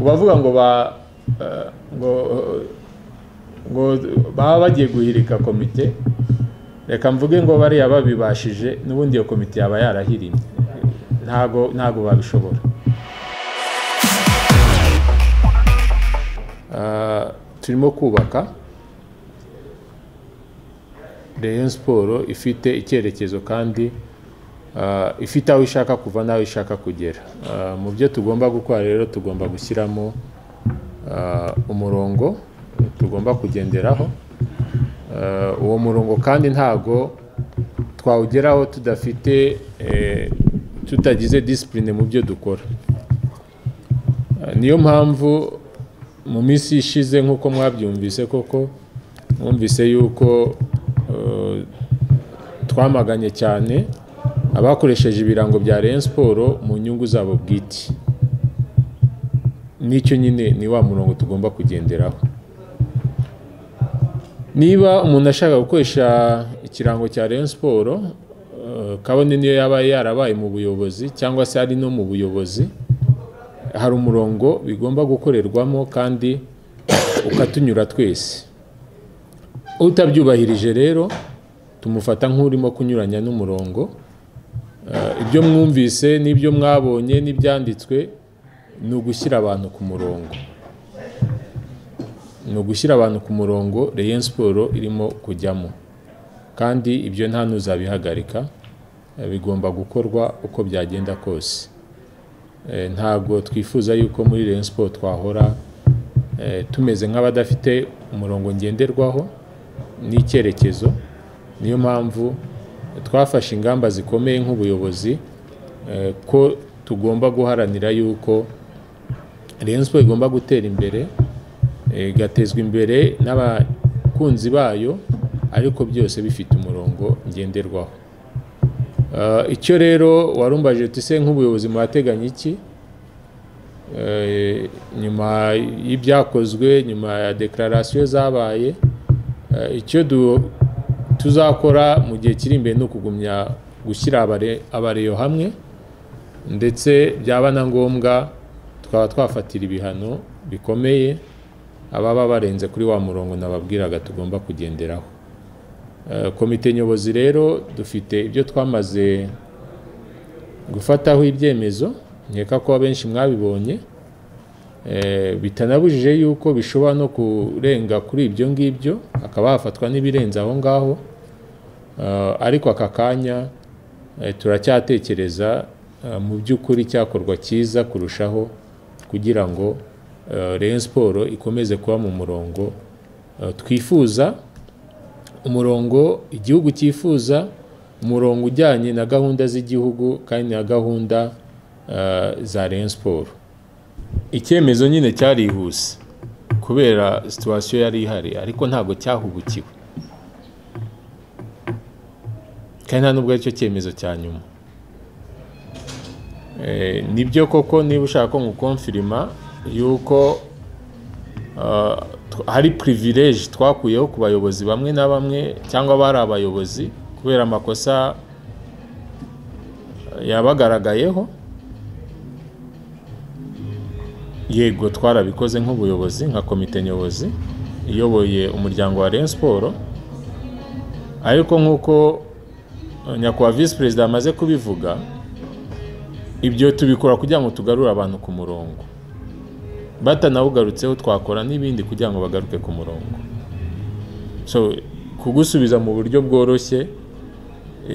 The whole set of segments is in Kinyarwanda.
bavuga ngo ba ngo ngo baba bagiye guhirika komite reka mvuge ngo bariya babibashije n'ubundi iyo komite yaba yarahiriye ntago ntago babishobora turimo kubaka Rayon siporo ifite icyerekezo kandi ifite aho ishaka kuva n'aho ishaka kugera mu byo tugomba gukora rero tugomba gushyiramo umurongo tugomba kugenderaho uwo murongo kandi ntago twawugeraho tudafite tutagize disipurine mu byo dukora niyo mpamvu mu minsi ishize nk'uko mwabyumvise koko mwumvise yuko twamaganye cyane abakoresheje ibirango bya Rayon siporo mu nyungu zabo bwite n'icyo nyine ni wa murongo tugomba kugenderaho niba umuntu ashaka gukoresha ikirango cya Rayon siporo kabone niyo yaba yarabaye mu buyobozi cyangwa se ari no mu buyobozi hari umurongo bigomba gukorerwamo kandi ukatunyura twese utabyubahirije rero tumufata nk'urimo kunyuranya n'umurongo ibyo mwumvise n'ibyo mwabonye n'ibyanditswe ni ugushyira abantu ku murongo ni ugushyira abantu ku murongo Rayon siporo irimo kujyamo kandi ibyo nta n'uzabihagarika bigomba gukorwa uko byagenda kose ntabwo twifuza yuko muri Rayon siporo twahora tumeze nk'abadafite umurongo ngenderwaho n'icyerekezo niyo mpamvu twafashe ingamba zikomeye nk'ubuyobozi ko tugomba guharanira yuko Rayon siporo igomba gutera imbere igatezwa imbere n'abakunzi bayo ariko byose bifite umurongo ngenderwaho icyo rero warumbaje tuse nk'ubuyobozi muhateganya iki nyuma y'ibyakozwe nyuma ya dekararasiyo zabaye icyo tuzakora mu gihe kiri imbere ni ukugumya gushyira abareyo hamwe ndetse byaba na ngombwa tukaba twafatira ibihano bikomeye ababa barenze kuri wa murongo nababwiraga tugomba kugenderaho komite nyobozi rero dufite ibyo twamaze gufataho ibyemezo nkeka ko abenshi mwabibonye bitanabujije yuko bishobora no kurenga kuri ibyo ngibyo hakaba hafatwa n'ibirenze aho ngaho ariko aka kanya turacyatekereza mu by'ukuri cyakorwa cyiza kurushaho kugira ngo Rayon siporo ikomeze kuba mu murongo twifuza umurongo igihugu cyifuza umurongo ujyanye na gahunda z'igihugu kandi na gahunda za Rayon siporo icyemezo nyine cyarihuse kubera situwasiyo yari ihari ariko ntabwo cyahubukiwe kandi nta nubwo aricyo cyemezo cya nyuma nibyo koko niba ushaka ko nkukonfirima yuko hari privilege twakuyeho ku bayobozi bamwe na bamwe cyangwa bari abayobozi kubera amakosa yabagaragayeho yego twarabikoze nk'ubuyobozi nka komite nyobozi iyoboye umuryango wa Rayon siporo ariko nk'uko nyakubahwa visi perezida amaze kubivuga ibyo tubikora kugira ngo tugarure abantu ku murongo batanawugarutseho twakora n'ibindi kugira ngo bagaruke ku murongo kugusubiza mu buryo bworoshye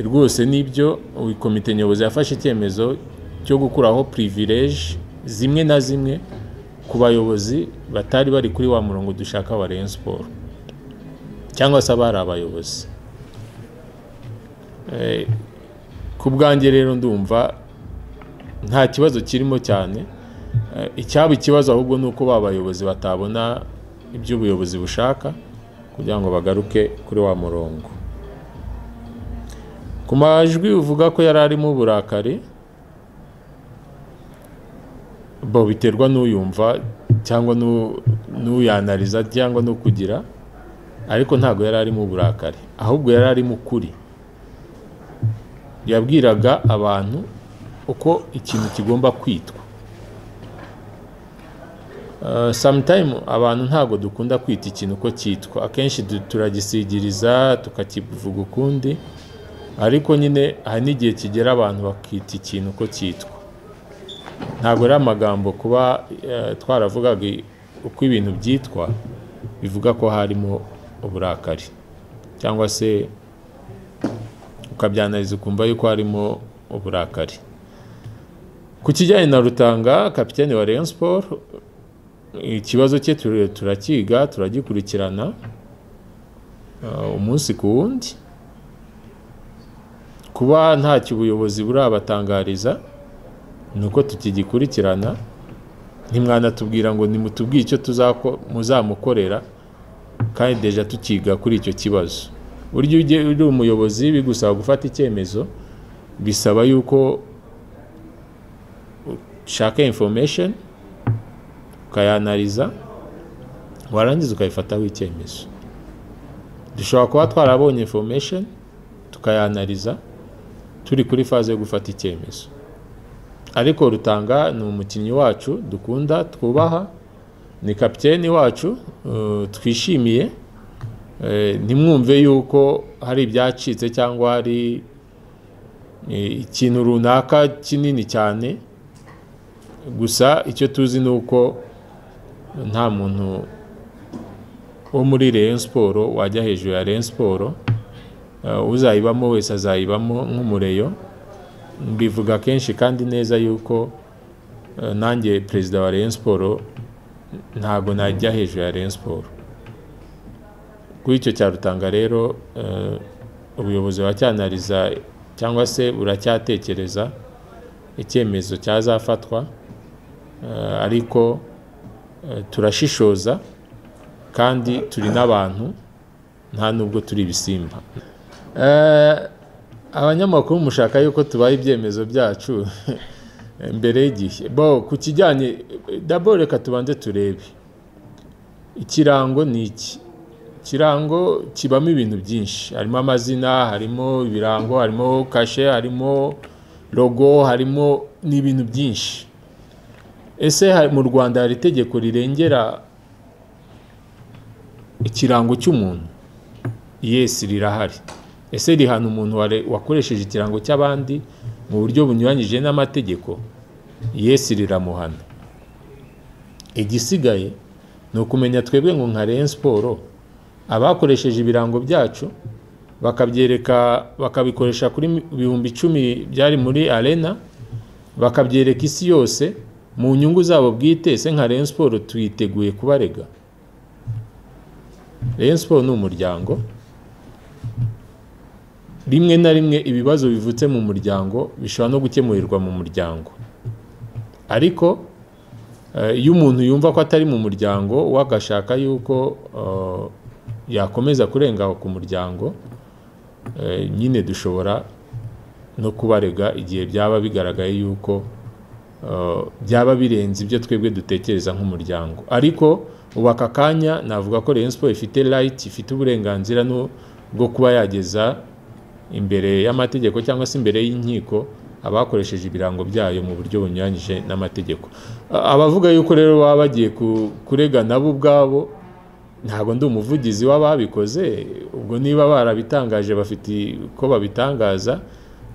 rwose nibyo komite nyobozi yafashe icyemezo cyo gukuraho purivileje zimwe na zimwe ku bayobozi batari bari kuri wa murongo dushaka wa Rayon siporo cyangwa se abari abayobozi ku bwanjye rero ndumva nta kibazo kirimo cyane icyaba ikibazo ahubwo ni uko ba bayobozi batabona ibyo ubuyobozi bushaka kugira ngo bagaruke kuri wa murongo ku majwi uvuga ko yari arimo uburakari bo biterwa n'uyumva cyangwa n'uyanariza cyangwa n'ukugira ariko ntabwo yari arimo uburakari ahubwo yari arimo ukuri yabwiraga abantu uko ikintu kigomba kwitwa Uh, sometime abantu ntabwo dukunda kwita ikintu uko cyitwa akenshi du- turagisigiriza tukakivuga ukundi ariko nyine hari n'igihe kigera abantu bakita ikintu uko cyitwa ntabwo ari amagambo kuba eh, twaravugaga i- uko ibintu byitwa bivuga ko harimo uburakari cyangwa se ukabyanariza ukumva yuko harimo uburakari ku kijyanye na Rutanga kapiteni wa Rayon Sports ikibazo cye tur- turakiga turagikurikirana uh, umunsi ku wundi kuba ntacyo ubuyobozi burabatangariza ni uko tukigikurikirana ntimwanatubwira ngo nimutubwire icyo tuzako- muzamukorera kandi deja tukiga kuri icyo kibazo burya iyo ugiye- uri umuyobozi bigusaba gufata icyemezo bisaba yuko ushaka information ukayanariza warangiza ukayifataho icyemezo dushobora kuba twarabonye information tukayanariza turi kuri faze yo gufata icyemezo ariko rutanga ni umukinnyi wacu dukunda twubaha ni kapiteni wacu uh, twishimiye Eh, ntimwumve yuko hari ibyacitse cyangwa hari eh, ikintu runaka kinini cyane gusa icyo tuzi ni uko nta muntu wo muri Rayon Sport wajya hejuru ya Rayon Sport Eh, uzayibamo wese azayibamo nk'umureyo mbivuga kenshi kandi neza yuko eh, nanjye perezida wa Rayon Sport ntabwo najya hejuru ya Rayon Sport kuri icyo cya Rutanga rero eh, ubuyobozi buracyanariza cyangwa se buracyatekereza icyemezo cyazafatwa Eh, ariko eh, turashishoza kandi turi n'abantu nta nubwo turi ibisimba Eh, abanyamakuru mushaka yuko tubaha ibyemezo byacu mbere y'igihe bo ku kijyanye dabo reka tubanze turebe ikirango ni iki ikirango kibamo ibintu byinshi harimo amazina harimo ibirango harimo kashe harimo logo harimo n'ibintu byinshi ese hari- mu rwanda hari itegeko rirengera ikirango cy'umuntu yes rirahari ese rihana umuntu ware- wakoresheje ikirango cy'abandi mu buryo bunyuranyije n'amategeko yes riramuhana igisigaye ni ukumenya twebwe ngo nka Rayon Sport abakoresheje ibirango byacu bakabyereka bakabikoresha kuri mi- bihumbi icumi byari muri arena bakabyereka isi yose mu nyungu zabo bwite ese nka Rayon Sport twiteguye kubarega Rayon Sport ni umuryango rimwe na rimwe ibibazo bivutse mu muryango bishobora no gukemurirwa mu muryango ariko eh, iyo umuntu yumva ko atari mu muryango we agashaka yuko eh, yakomeza kurenga ku muryango eh, nyine dushobora no kubarega igihe byaba bigaragaye yuko eh, byaba birenze ibyo twebwe dutekereza nk'umuryango ariko ubu aka kanya navuga ko Rayon Sport ifite right ifite uburenganzira no- bwo kuba yageza imbere y'amategeko cyangwa se imbere y'inkiko abakoresheje ibirango byayo mu buryo bunyuranyije n'amategeko A- abavuga yuko rero baba bagiye ku- kurega nabo ubwabo ntabwo ndi umuvugizi w'ababikoze ubwo niba barabitangaje bafite uko babitangaza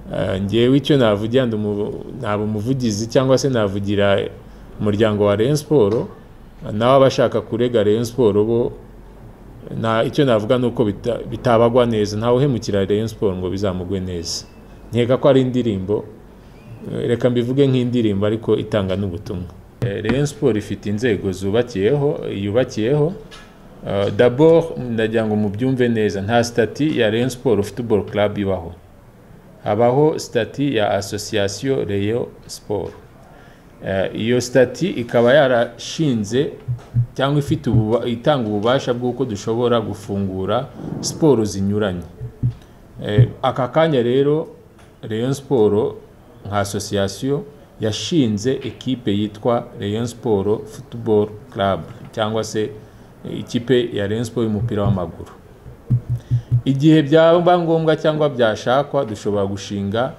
Eh, njyewe icyo navugira ndi umu- naba umuvugizi cyangwa se navugira umuryango wa Rayon Sport nawe abashaka kurega Rayon Sport bo na icyo navuga ni uko bita- bitabagwa neza ntawe uhemukira Rayon Sport ngo bizamugwe neza nkeka ko ari indirimbo eh, reka mbivuge nk'indirimbo ariko itanga n'ubutumwa Eh, Rayon Sport ifite inzego zubakiyeho yubakiyeho Eh, d'abord ndagira ngo mubyumve neza nta stati ya Rayon Sport Football Club ibaho habaho stati ya Association Rayon Sport Eh, iyo sitati ikaba yarashinze cyangwa ifite ububa- itanga ububasha bw'uko dushobora gufungura siporo zinyuranye Eh, aka kanya rero Rayon Sport nka association yashinze ekipe yitwa Rayon Sport Football Club cyangwa se eh, ikipe ya Rayon Sport y'umupira w'amaguru igihe byaba ngombwa cyangwa byashakwa dushobora gushinga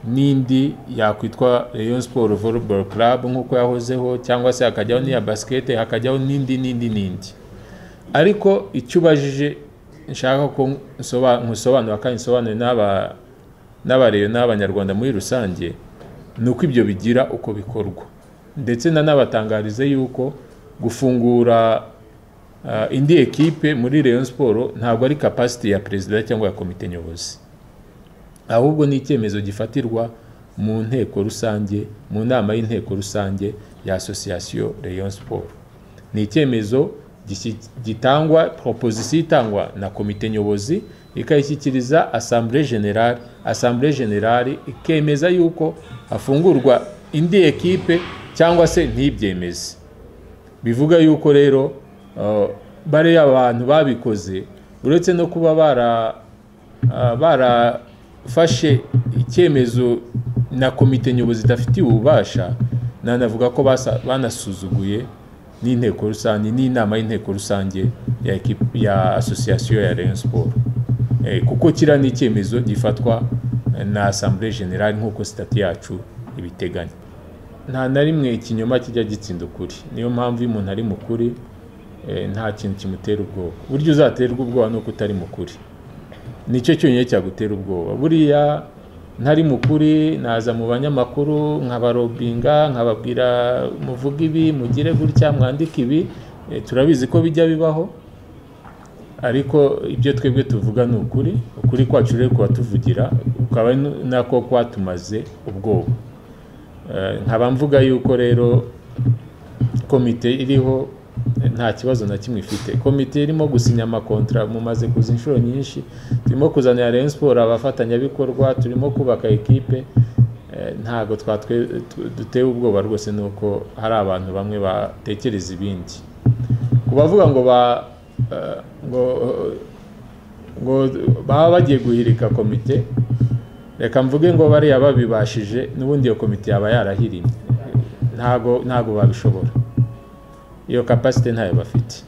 n'indi yakwitwa Rayon Sport Volleyball Club nk'uko yahozeho cyangwa se hakajyaho n'iya basket hakajyaho n'indi n'indi n'indi ariko icyo ubajije nshaka ko nsoba- nkusobanura kandi nsobanure n'aba n'abareyo n'abanyarwanda muri rusange ni uko ibyo bigira uko bikorwa ndetse nanabatangarize yuko gufungura ah, indi ekipe muri Rayon Sport ntabwo ari capacity ya perezida cyangwa ya komite nyobozi ahubwo ni icyemezo gifatirwa mu nteko rusange mu nama y'inteko rusange ya association Rayon Sport ni icyemezo gishyi- gitangwa proposition itangwa na komite nyobozi ikayishyikiriza assemblée générale assemblée générale ikemeza yuko hafungurwa indi ekipe cyangwa se ntibyemeze bivuga yuko rero uh, bariya abantu babikoze uretse no kuba bara ah, barafashe icyemezo na komite nyobozi idafitiye ububasha nanavuga ko basa- banasuzuguye n'inteko rusange n'inama y'inteko rusange ya, ekipe- ya association ya Rayon Sport Eh, kuko kiriya ni icyemezo gifatwa eh, na assemblée générale nk'uko sitati yacu ibiteganya nta na rimwe ikinyoma kijya gitsinda ukuri niyo mpamvu iyo umuntu ari mukuri eh, nta kintu kimutera ubwoba buryo uzaterwa ubwoba ni uko utari mukuri nicyo cyonyine cyagutera ubwoba buriya ntari mukuri naza mu banyamakuru nkabarobinga nkababwira muvuge ibi mugire gutya mwandike ibi Eh, turabizi ko bijya bibaho ariko ibyo twebwe tuvuga ni ukuri ukuri kwacu rero kuba ukaba ari nako kwatumaze ubwoba Eh, nkaba mvuga yuko rero komite iriho eh, nta kibazo na kimwe ifite komite irimo gusinya amakontra mumaze kuza inshuro nyinshi turimo kuzanira Rayon Sport abafatanyabikorwa turimo kubaka ekipe eh, ntabwo twatwe tu- dutewe ubwoba rwose nuko hari abantu bamwe batekereza ibindi ku bavuga ngo ba eh, ngo ngo baba bagiye guhirika komite reka mvuge ngo bariya babibashije n'ubundi iyo komite yaba yarahirimye ntago ntago babishobora iyo kapasite ntayo bafite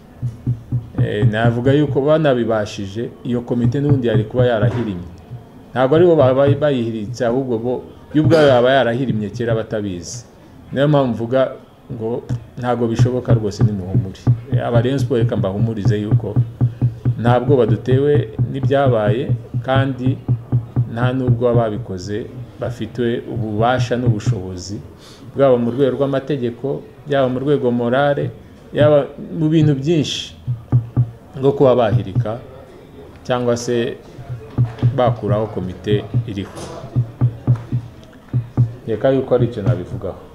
Eh, navuga yuko banabibashije iyo komite n'ubundi yari kuba yarahirimye ntabwo ari bo baba bayihiritse ahubwo bo yo ubwayo yaba yarahirimye kera batabizi niyo mpamvu mvuga ngo ntabwo bishoboka rwose nimuhumure aba Rayon Sport reka mbahumurize yuko nta bwoba dutewe n'ibyabaye kandi nta n'ubwo ababikoze bafite ububasha n'ubushobozi bwaba mu rwego rw'amategeko yaba mu rwego morale yaba mu bintu byinshi nko kuba bahirika cyangwa se bakuraho komite iriho reka yuko ari icyo nabivugaho